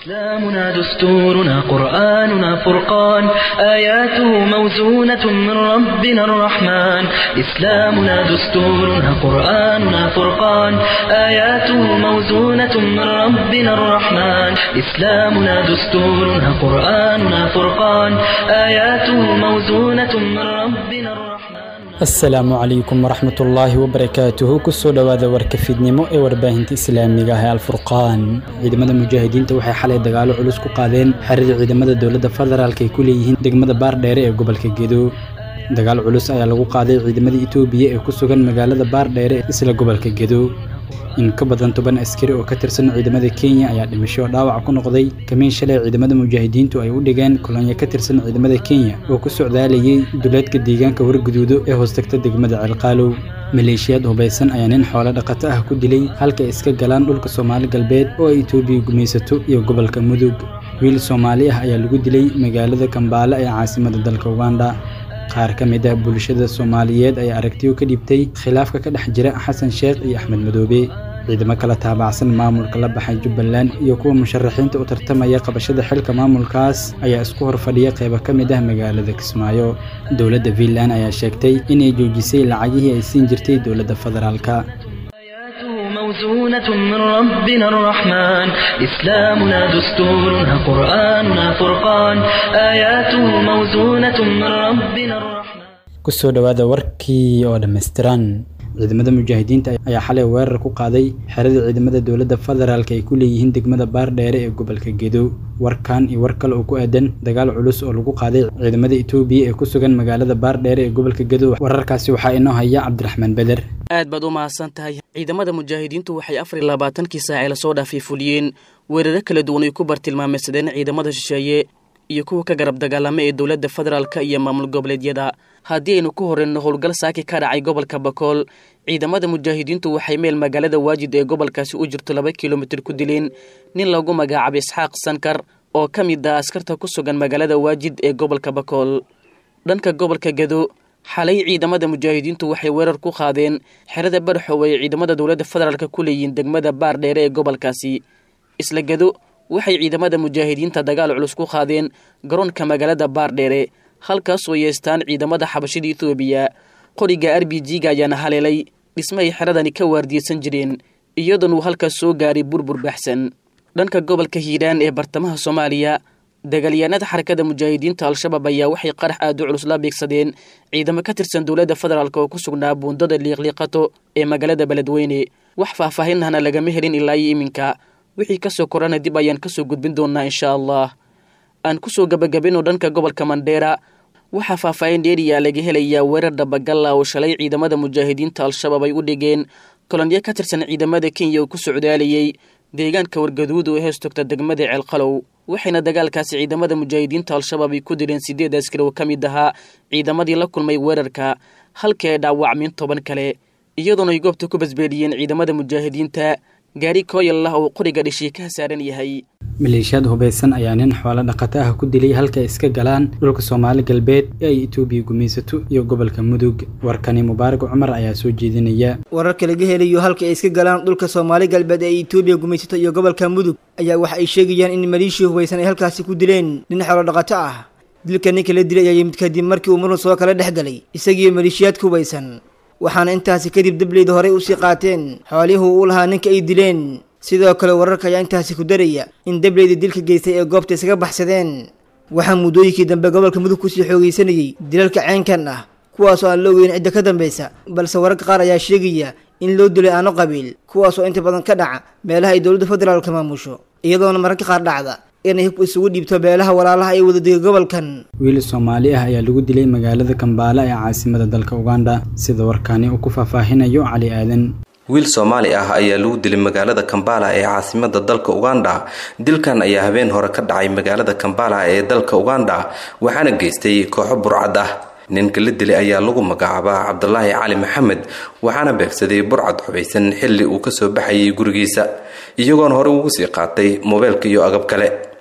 إسلامنا دستورنا قرآننا فرقان آياته موزونة من ربنا الرحمن إسلامنا دستورنا قرآننا فرقان آياته موزونة من ربنا الرحمن إسلامنا دستورنا قرآننا فرقان آياته موزونة من ربنا الرحمن asalaamu calaykum waraxmatullaahi wabarakaatuhu kusoo dhowaada warka fiidnimo ee warbaahinta islaamiga ah ee alfurqaan ciidamada mujaahidiinta waxay xalay dagaalo culus ku qaadeen xerada ciidamada dowladda federaalk ay ku leeyihiin degmada baardheere ee gobolka gedo dagaal culus ayaa lagu qaaday ciidamada itoobiya ee ku sugan magaalada baardheere isla gobolka gedo in ka badan toban askari oo ka tirsan ciidamada kenya ayaa dhimasho dhaawac ku noqday kamiin shalay ciidamada mujaahidiintu ay u dhigeen kolonyo ka tirsan ciidamada kenya oo ku socdaalayay duleedka deegaanka warguduudo ee hoostagta degmada ceelqaalow maleeshiyaad hubaysan ayaa nin xoolo dhaqato ah ku dilay halka ay iska galaan dhulka soomaali galbeed oo ay itoobiya gumaysato iyo gobolka mudug wiil soomaali ah ayaa lagu dilay magaalada kambaale ee caasimada dalka uganda qaar ka mid ah bulshada soomaaliyeed ayaa aragtiyo ka dhibtay khilaafka ka dhex jira xasan sheekh iyo axmed madoobe ciidamo kala taabacsan maamulka la baxay jubbaland iyo kuwa musharaxiinta u tartamaya qabashada xilka maamulkaas ayaa isku hor fadhiya qaybo ka mid ah magaalada kismaayo dowladda fiinland ayaa sheegtay inay joojisay lacagihii ay siin jirtay dowladda federaalka آياته موزونة من ربنا الرحمن إسلامنا دستورنا قرآننا فرقان آياته موزونة من ربنا الرحمن kusoo dhowaada warkii oo dhammaystiran ciidamada mujaahidiinta ayaa xalay weerar ku qaaday xerada ciidamada dowladda federaalk ay ku leeyihiin degmada baardheere ee gobolka gedo warkan iyo war kale oo ku aadan dagaal culus oo lagu qaaday ciidamada itoobiya ee ku sugan magaalada baardheere ee gobolka gedo wararkaasi waxaa inoo haya cabdiraxmaan beder aad baad u mahadsan tahay ciidamada mujaahidiintu waxay afar iyo labaatankii saac ee lasoo dhaafay fuliyeen weeraro kala duwan ay ku bartilmaameysadeen ciidamada shisheeye iyo kuwa ka garab dagaalama ee dowladda federaalka iyo maamul goboleedyada haddii aynu ku horeyno howlgal saaki ka dhacay gobolka bakool ciidamada mujaahidiintu waxay meel magaalada waajid ee gobolkaasi u jirto laba kilomitir ku dileen nin lagu magacaabay isxaaq sankar oo ka mid ah askarta ku sugan magaalada waajid ee gobolka bakool dhanka gobolka gedo xalay ciidamada mujaahidiintu waxay weerar ku qaadeen xerada barxow ay ciidamada dowladda federaalk ku leeyihiin degmada baardheere ee gobolkaasi isla gedo waxay ciidamada mujaahidiinta dagaal culus ku qaadeen garoonka magaalada baardheere halkaasoo yeestaan ciidamada xabashida etoobiya qoriga r b g-ga ayaana haleelay dhismahay xeradani ka waardiyeysan jireen iyadoon uu halkaas soo gaaray burbur baxsan dhanka gobolka hiiraan ee bartamaha soomaaliya dagaalyahanada xarakada mujaahidiinta al-shabaab ayaa waxay qarax aad u culus la beegsadeen ciidamo ka tirsan dowladda federaalk oo ku sugnaa buundada liiqliiqato ee magaalada beledweyne wax faahfaahinahna lagama helin ilaa iyo iminka wixii kasoo korana dib ayaan kasoo gudbin doonaa insha allah aan kusoo gabagabino dhanka gobolka mandheera waxaa faahfaahin dheeriyaa laga helayaa weerar dabagalla oo shalay ciidamada mujaahidiinta al-shabaab ay u dhigeen kolonyo ka tirsan ciidamada kenya oo ku socdaalayay deegaanka wargaduud oo hees togta degmada ceelqalow waxayna dagaalkaasi ciidamada mujaahidiinta al-shabaab ay ku dileen sideed askari oo ka mid ahaa ciidamadii la kulmay weerarka halkii ay dhaawacmeen toban kale iyadoona ay goobta ku basbeeliyeen ciidamada mujaahidiinta gaari kooyal ah oo qoriga dhishii ka saaran yahay maleeshiyaad hubaysan ayaa nin xoolo dhaqato ah ku dilay halka ay iska galaan dhulka soomaali galbeed ee ay itoobiya gumaysato iyo gobolka mudug warkani mubaarak cumar ayaa soo jeedinaya wararka laga helayo halka ay iska galaan dhulka soomaali galbeed ee ay itoobiya gumaysato iyo gobolka mudug ayaa waxa ay sheegayaan in maleeshiya hubaysan ay halkaasi ku dileen nin xoolo dhaqato ah dilka ninka la dilay ayaa yimid kadib markii uu murun soo kala dhex galay isagiiyo maleeshiyaadka hubaysan waxaana intaasi kadib dableyda horey usii qaateen xoolihii uu lahaa ninka ay dileen sidoo kale wararka ayaa intaasi ku daraya in dableyda dilka geystay ee goobta isaga baxsadeen waxaa muddooyinkii dambe gobolka mudug kusii xoogaysanayey dilalka ceenkan ah kuwaasoo aan la ogeyn cidda ka dambaysa balse wararka qaar ayaa sheegaya in loo dilay aano qabiil kuwaasoo inta badan ka dhaca meelaha ay dowladda federaalka maamusho iyadoona mararka qaar dhacda inay hub isugu dhiibto beelaha walaalaha ee wadadega gobolkan wiil soomaali ah ayaa lagu dilay magaalada kambaale ee caasimada dalka uganda sida warkaani uu ku faahfaahinayo cali aadan wiil soomaali ah ayaa lagu dilay magaalada kambala ee caasimada dalka uganda dilkan ayaa habeen hore ka dhacay magaalada kambala ee dalka uganda waxaana geystay kooxo burcad ah ninka la dilay ayaa lagu magacaabaa cabdulaahi cali maxamed waxaana beegsaday burcad xubaysan xilli uu kasoo baxayay gurigiisa iyagoona hore ugu sii qaatay moobeelka iyo agab kale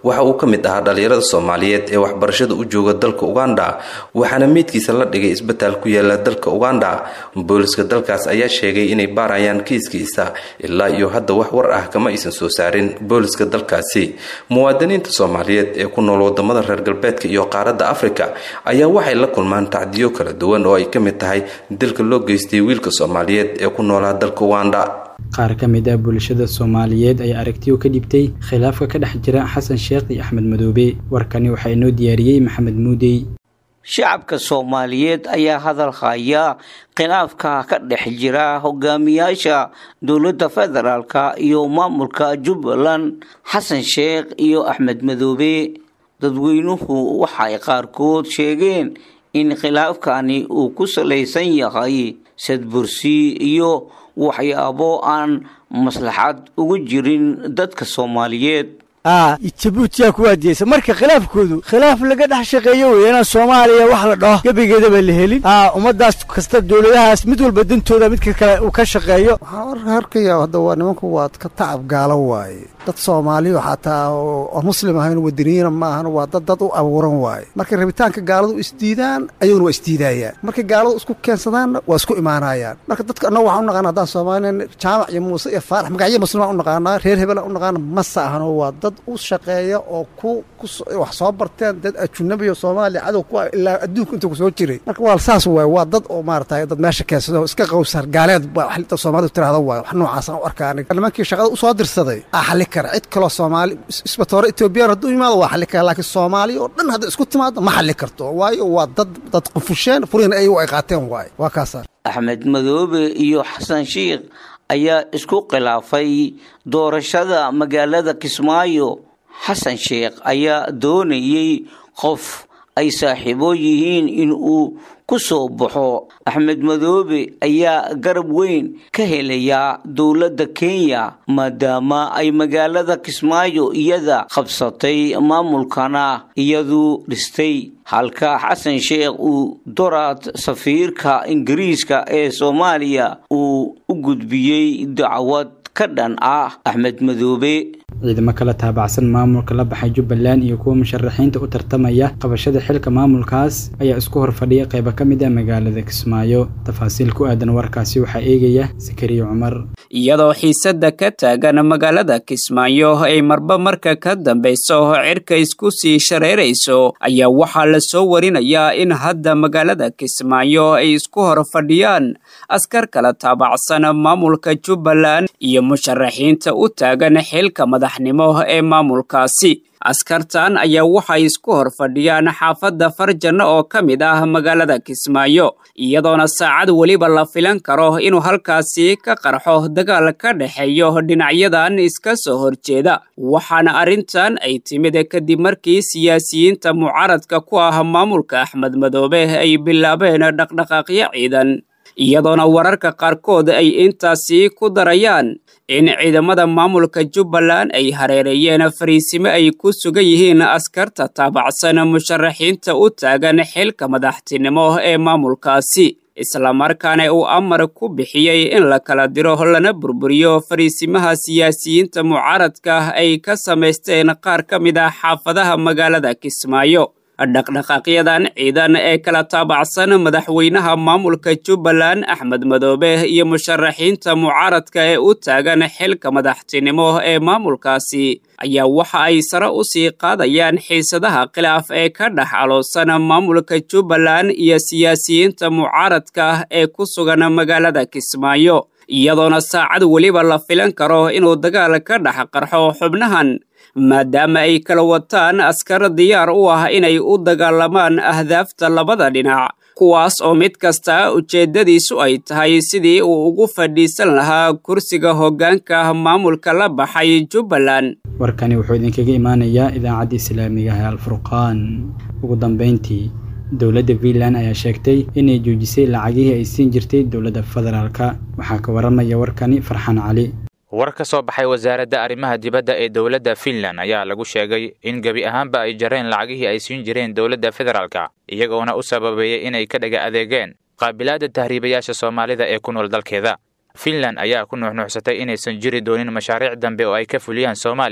waxa uu ka mid ahaa dhalinyarada soomaaliyeed ee waxbarashada u jooga dalka uganda waxaana meydkiisa la dhigay isbitaal ku yaala dalka uganda booliska dalkaas ayaa sheegay inay baarayaan kiiskiisa ilaa iyo hadda wax war ah kama aysan soo saarin booliska dalkaasi muwaadiniinta soomaaliyeed ee ku nool wadamada reer galbeedka iyo qaaradda afrika ayaa waxay la kulmaan tacdiyo kala duwan oo ay ka mid tahay dilka loo geystay wiilka soomaaliyeed ee ku noolaa dalka uganda qaar ka mid ah bulshada soomaaliyeed ayaa aragtiyo ka dhibtay khilaafka ka dhex jira xasan sheekh iyo axmed madoobe warkani waxaa inoo diyaariyey maxamed muudey shacabka soomaaliyeed ayaa hadal haya khilaafka ka dhex jira hogaamiyaasha dowladda federaalka iyo maamulka jubbaland xasan sheekh iyo axmed madoobe dadweynuhu waxay qaarkood sheegeen in khilaafkani uu ku salaysan yahay sadbursi iyo waxyaabo aan maslaxad ugu jirin dadka soomaaliyeed jabuutiyaa ku waadiyeysa marka khilaafkoodu khilaaf laga dhex shaqeeyo wey inaan soomaaliya wax la dhaho gebigeedaba la helin ummadaas kasta dowladahaas mid walba dantooda midka kale uu ka shaqeeyo waxaan arkaya hadda waa nimanku waad ka tacab gaalo waaye dad soomaaliyo xataa oo muslim ahayn wadaniyiina ma ahan waa dad dad u abuuran waaye markay rabitaanka gaaladu isdiidaan ayaguna waa isdiidayaan markay gaaladu isku keensadaanna waa isku imaanayaan marka dadka annaga waxaan u naqana haddaan soomaaliya jaamac iyo muuse iyo faarax magacyo muslimaan u naqaanaa reer hebelaan u naqaana masa ahano waa dad u shaqeeya oo ku wax soo barteen dad ajunabiyo soomaaliya cadow ku ilaa adduunka inta ku soo jiray marka waa saas waay waa dad oo maarata dad meesha keensado iska qowsar gaaleed ba soomaalidu tirahda waay wax noocaasaan u arkaa aniga nimankii shaqada usoo dirsaday aa xali kara cid kaloo soomaali isbatoore etoobiyaan hadduu yimaado waa xali kara laakiin soomaaliya oo dhan hadda isku timaado ma xali karto waayo waa dad dad qufusheen furiina ayagu ay qaateen waay waa kaasaan axmed madoobe iyo xasan sheikh ayaa isku khilaafay doorashada magaalada kismaayo xasan sheekh ayaa doonayey qof ay saaxiibo yihiin in uu ku soo baxo axmed madoobe ayaa garab weyn ka helayaa dowladda kenya maadaama ay magaalada kismaayo iyada qabsatay maamulkana iyadu dhistay halka xasan sheekh uu doraad safiirka ingiriiska ee soomaaliya uu u gudbiyey dacwad ka dhan ah axmed madoobe ciidamo kala taabacsan maamulka la baxay jubbaland iyo kuwa musharaxiinta u tartamaya qabashada xilka maamulkaas ayaa isku hor fadhiya qaybo ka mid ah magaalada kismaayo tafaasiil ku aadan warkaasi waxaa eegaya sakariya cumar iyadoo xiisadda ka taagan magaalada kismaayo ay marba marka ka dambayso cirka isku sii shareerayso ayaa waxaa la soo warinayaa in hadda magaalada kismaayo ay isku hor fadhiyaan askar kala taabacsan maamulka jubbaland iyo musharaxiinta u taagan xilka madaxnimo ee maamulkaasi askartan ayaa waxay isku hor fadhiyaan xaafadda farjanno oo ka mid ah magaalada kismaayo iyadoona saacad weliba la filan karo inuu halkaasi ka qarxo dagaal ka dhexeeyo dhinacyadan iska soo horjeeda waxaana arrintan ay timid kadib markii siyaasiyiinta mucaaradka ku ah maamulka axmed madoobe ay bilaabeen dhaqdhaqaaqyo ciidan iyadoona wararka qaarkood ay intaasi ku darayaan in ciidamada maamulka jubbaland ay hareereeyeen fariisimo ay ku sugan yihiin askarta taabacsan musharaxiinta u taagan xilka madaxtinimo ee maamulkaasi islamarkaana uu amar ku bixiyey in la kala diro lana burburiyo fariisimaha siyaasiyiinta mucaaradka ay ka samaysteen qaar ka mid ah xaafadaha magaalada kismaayo dhaqdhaqaaqyadan ciidan ee kala taabacsan madaxweynaha maamulka jubbaland axmed madoobe iyo musharaxiinta mucaaradka ee u taagan xilka madaxtinimo ee maamulkaasi ayaa waxa ay sare u sii qaadayaan xiisadaha khilaaf ee ka dhex aloosan maamulka jubbaland iyo siyaasiyiinta mucaaradka ee ku sugan magaalada kismaayo iyadoona saacad weliba la filan karo inuu dagaal ka dhex qarxo xubnahan maadaama ay kala wataan askar diyaar u ah inay u dagaalamaan ahdaafta labada dhinac kuwaas oo mid kasta ujeeddadiisu ay tahay sidii uu ugu fadhiisan lahaa kursiga hoggaanka maamulka la baxay jubbaland warkani wuxuu idinkaga imaanayaa idaacadda islaamiga ee alfurqaan ugu dambayntii dowladda puntland ayaa sheegtay inay joojisay lacagihii ay siin jirtay dowladda federaalka waxaa ka waramaya warkani farxaan cali war ka soo baxay wasaaradda arrimaha dibadda ee dowladda finland ayaa lagu sheegay in gebi ahaanba ay jareen lacagihii ay siin jireen dowladda federaalka iyagoona u sababeeyey inay ka dhaga adeegeen qaabilaadda tahriibayaasha soomaalida ee ku nool dalkeeda finland ayaa ku nuuxnuuxsatay inaysan jiri doonin mashaariic dambe oo ay ka fuliyaan soomaaliya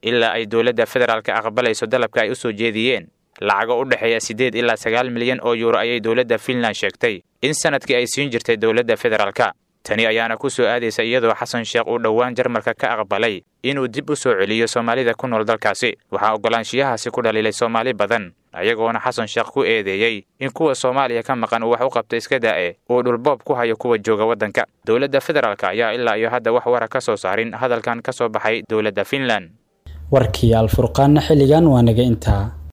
ilaa ay dowladda federaalka aqbalayso dalabka ay u soo jeediyeen lacago u dhexeeya siddeed ilaa sagaal milyan oo yuuro ayay dowladda finland sheegtay in sanadkii ay siin jirtay dowladda federaalka tani ayaana ku soo aadaysa iyadoo xasan sheekh uu dhowaan jarmalka ka aqbalay inuu dib u soo celiyo soomaalida ku nool dalkaasi waxaa oggolaanshiyahaasi ku dhaliilay soomaali badan ayagoona xasan sheekh ku eedeeyey in kuwa soomaaliya ka maqan uu wax u qabta iska daa'e uu dhulboob ku hayo kuwa jooga waddanka dowladda federaalka ayaa ilaa iyo hadda wax wara ka soo saarin hadalkan ka soo baxay dowladda finland warkii alfurqaanna xilligan waa naga intaa